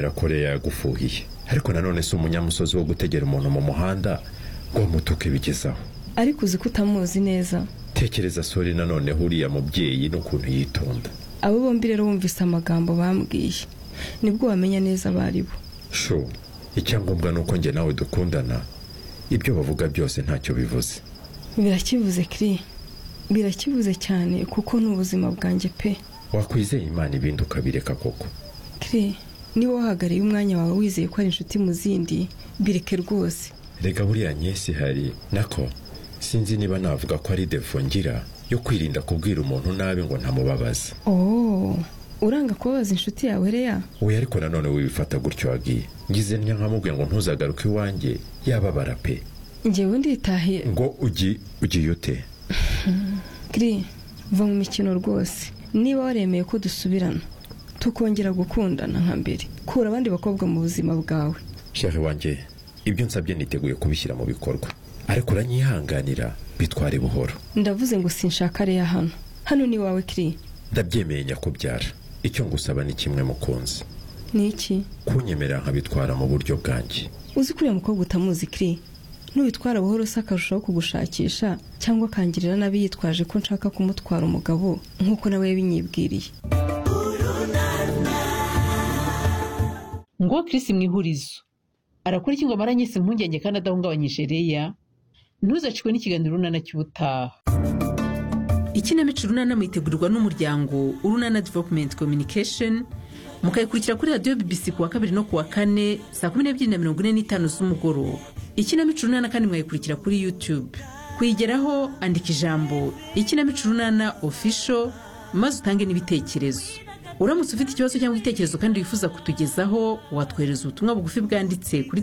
mirakore yagufuhiye ariko nanone si umunyamusozi wo gutegera umuntu mu muhanda ngo mutuke bigezaho ariko uzi ko utamuzi neza tekereza sori nanone huriya mubyeyi n'ukuntu yitonda abo bombi rero bumvise amagambo bambwiye nibwo wamenya neza abo ari bo sho icyangombwa ni uko njye nawe dukundana ibyo bavuga byose ntacyo bivuze birakivuze kiri birakivuze cyane kuko ni ubuzima bwanjye pe wakwizeye imana ibindi ukabireka koko kiri niba wahagariye umwanya wawe wizeye ko ari inshuti mu zindi bireke rwose reka buriya nyesi hari nako sinzi niba navuga ko ari defo ngira yo kwirinda kubwira umuntu nabi ngo ntamubabaze oh uranga kubabaza inshuti yawe reya we ariko nanone wibifata gutyo wagiye ngize ntya nkamubwiye ngo ntuzagaruke iwanjye yababara pe ngewe nditahiye ngo ugi ugiye ute kiri va mu mikino rwose niba waremeye ko dusubirana tukongera gukundana nka mbere kura abandi bakobwa mu buzima bwawe sheri wanjye ibyo nsabye niteguye kubishyira mu bikorwa ariko uranyihanganira bitware buhoro ndavuze ngo sinshaka reya hano hano ni iwawe kiri ndabyemeye nyakubyara icyo ngusaba ni kimwe mukunzi ni iki kunyemerera nkabitwara mu buryo bwanjye uzi ko uriya mukobwa utamuzi kiri nubitwara buhoro se akarushaho kugushakisha cyangwa akangirira nabi yitwaje ko nshaka kumutwara umugabo nk'uko nawe yabinyibwiriye ngo Chris mu ihurizo arakora iki ngo amaranye si impungenge kandi adahungabanyije reya ntuzacikwe n'ikiganiro urunana cy'ubutaha ikinamico urunana mwitegurirwa n'umuryango urunana developumenti communication mukayikurikira kuri radiyo bbc ku wa kabiri no ku wa kane saa kumi n'ebyiri na mirongo ine n'itanu z'umugoroba ikinamico urunana kandi mwayikurikira kuri yutube kuyigeraho andika ijambo ikinamico urunana ofisho maze utange n'ibitekerezo uramutse ufite ikibazo cyangwa igitekerezo kandi wifuza kutugezaho watwohereza ubutumwa bugufi bwanditse kuri